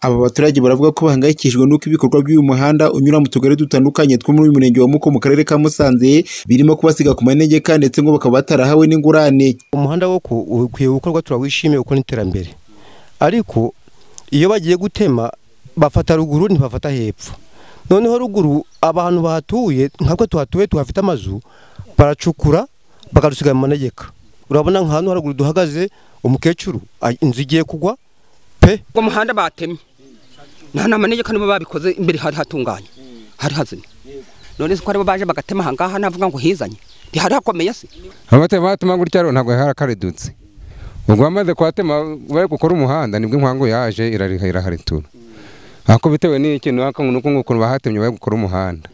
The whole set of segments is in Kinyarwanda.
Aba baturage baravuga ko bahangayikishijwe n'uko ibikorwa by'uyu muhanda unyura mu tugari dutandukanye two muri uyu murenge wa Muko mu karere ka Musanze birimo kubasiga ku manegeka ndetse ngo bakaba batarahawe n'ingurane. umuhanda wo ku- ukwiye gukorwa turawishimiye kuko ni iterambere ariko iyo bagiye gutema bafata ruguru ntibafata hepfo noneho ruguru abantu bahatuye nkatwe tuhatuye tuhafite amazu baracukura bakadusiga mu manegeka urabona nka hano haruguru duhagaze umukecuru a- inzu igiye kugwa pe uwo muhanda batemye nta n'amanegeka nibo babikoze imbere hari hatunganye hari hazimye none se ko aribo baje bagatema ahangaha navuga ngo hizanye ntihari hakomeye se abatema batema gutya rero ntabwo harakaridutse ubwo bamaze kuhatema bari gukora umuhanda nibwo inkangu yaje irariha iraharitura ariko bitewe n'ikintu nuko ukuntu bahatemye bari gukora umuhanda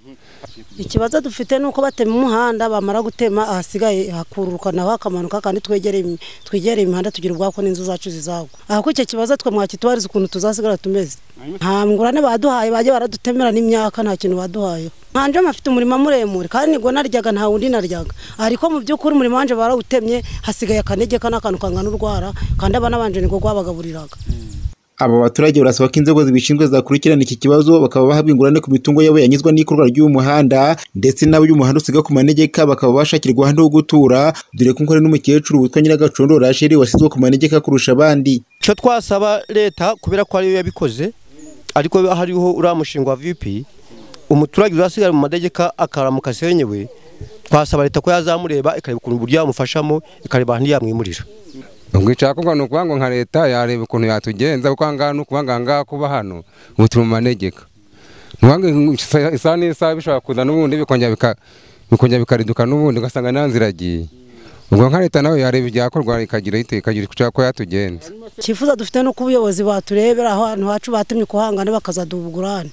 ikibazo dufite ni uko batema umuhanda bamara gutema ahasigaye hakururuka naho hakamanuka kandi twegereye imi- twegereye imihanda tugira ubwako n'inzu zacu zizagwa aha ko icyo kibazo twe mwakitubariza ukuntu tuzasigara tumeze nta ngurane baduhaye bajya baradutemera n'imyaka nta kintu baduhaye nkanje mfite umurima muremure kandi nibwo naryaga nta wundi naryaga ariko mu by'ukuri umurimo wanje barawutemye hasigaye akanegeka n'akantu kangana urwara kandi abana banje niko rwabagaburiraga Aba baturage barasaba ko inzego zibishinzwe zakurikirana iki kibazo bakaba bahabwa ingurane ku mitungo yabo yanyuzwa n'ikorwa ry'uyu muhanda ndetse n'abo uyu muhanda usiga ku manegeka bakaba bashakirwa ahandi ho gutura dore ko nkora n'umukecuru witwa Nyiragacondo Rachel washyizwe ku manegeka kurusha abandi. icyo twasaba leta kubera ko ariyo yabikoze ariko hariho uriya mushinga wa vp umuturage uzasigara mu madegeka akaramuka asenyewe twasaba leta ko yazamureba ikareba ukuntu uburyo yamufashamo ikareba ahantu yamwimurira ubwo icyakorwa ni ukuvuga ngo nka leta yareba ukuntu yatugenza kuko ahangaha ni ukuvuga ngo ahangaha kuba hano ubu turi mu manegeka Ni ukuvuga ngo isa- isaha n'isaha bishobora kuza n'ubundi bikongera bika- bikongera bikariduka n'ubundi ugasanga nta nzira agiye ubwo nka leta nawe yareba ibyakorwa ikagira ite ikagira icyo yatugenza icyifuzo dufite ni uko ubuyobozi baturebera aho ahantu hacu batemye kuhangana bakazaduha ubugurane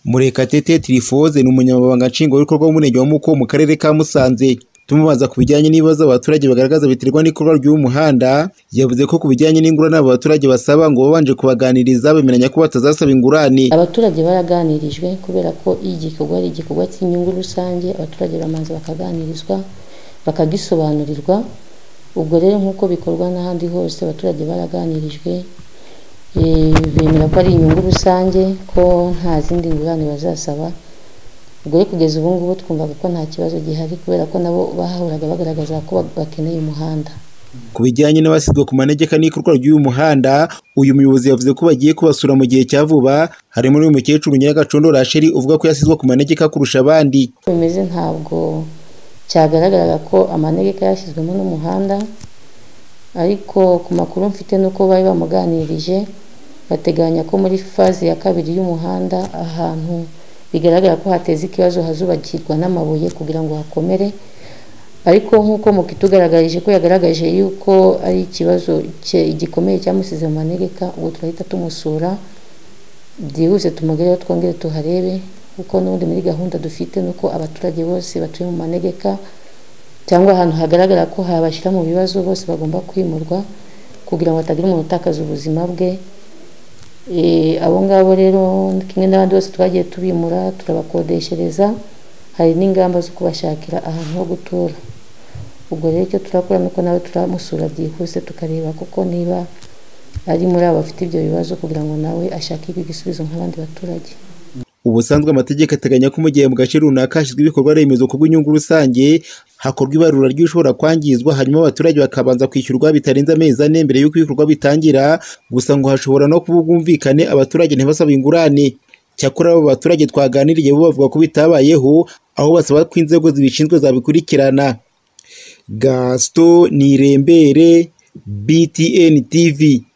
Murekatete Trifoze ni umunyamabanga nshingwabikorwa w'umurenge wa Muko mu karere ka Musanze. Tumubaza ku bijyanye n'ibibazo abaturage bagaragaza biterwa n'ikorwa ry'uyu muhanda, yavuze ko ku bijyanye n'ingurane aba baturage basaba ngo babanje kubaganiriza bemeranya ko batazasaba ingurane. abaturage baraganirijwe kubera ko iyo igikorwa ari igikorwa cy'inyungu rusange abaturage baramanza bakaganirizwa bakagisobanurirwa ubwo rero nk'uko bikorwa n'ahandi hose abaturage baraganirijwe eh, bemera ko ari inyungu rusange ko nta zindi ngurane bazasaba ubwo rero kugeza ubu ngubu twumvaga ko nta kibazo gihari kubera ko nabo bahahoraga bagaragaza ko bakeneye umuhanda Ku bijyanye n'abasidwa ku manegeka n'ikorwa ry'uyu muhanda, uyu muyobozi yavuze ko bagiye kubasura mu gihe cya vuba, harimo n'uyu mukecuru Nyiragacondo Rachel uvuga ko yasizwe ku manegeka kurusha abandi. bimeze ntabwo cyagaragaraga ko amanegeka yashyizwemo n'umuhanda ariko ku makuru mfite ni uko bari bamuganirije bateganya ko muri faze ya kabiri y'umuhanda ahantu bigaragara ko hateze ikibazo hazubakirwa n'amabuye kugira ngo hakomere ariko nk'uko mukitugaragarije ko yagaragaje yuko ari ikibazo cye gikomeye cyamusize mu manegeka ubwo turahita tumusura byihuse tumugereho twongere tuharebe kuko n'ubundi muri gahunda dufite ni uko abaturage bose batuye mu manegeka cyangwa ahantu hagaragara ko habashyira mu bibazo bose bagomba kwimurwa kugira ngo hatagira umuntu utakaza ubuzima bwe Eh, abo ngabo rero kimwe n'abandi bose twagiye tubimura turabakodeshereza hari n'ingamba zo kubashakira ahantu ho gutura ubwo rero icyo turakora ni uko nawe turamusura byihuse tukareba kuko niba ari muri abo bafite ibyo bibazo kugira ngo nawe ashakirwe igisubizo nk'abandi baturage Ubusanzwe amategeko ateganya ko mu gihe mu gace runaka hashyizwe ibikorwa remezo ku bw'inyungu rusange, hakorwa ibarura ry'ushobora kwangizwa hanyuma abaturage bakabanza kwishyurwa bitarenze amezi ane mbere y'uko ibikorwa bitangira, gusa ngo hashobora no kuba ubwumvikane abaturage ntibasaba ingurane. Cyakora abo baturage twaganiriye bo bavuga ko bitabayeho, aho basaba ko inzego zibishinzwe zabikurikirana. Gaston Nirembere, BTN TV.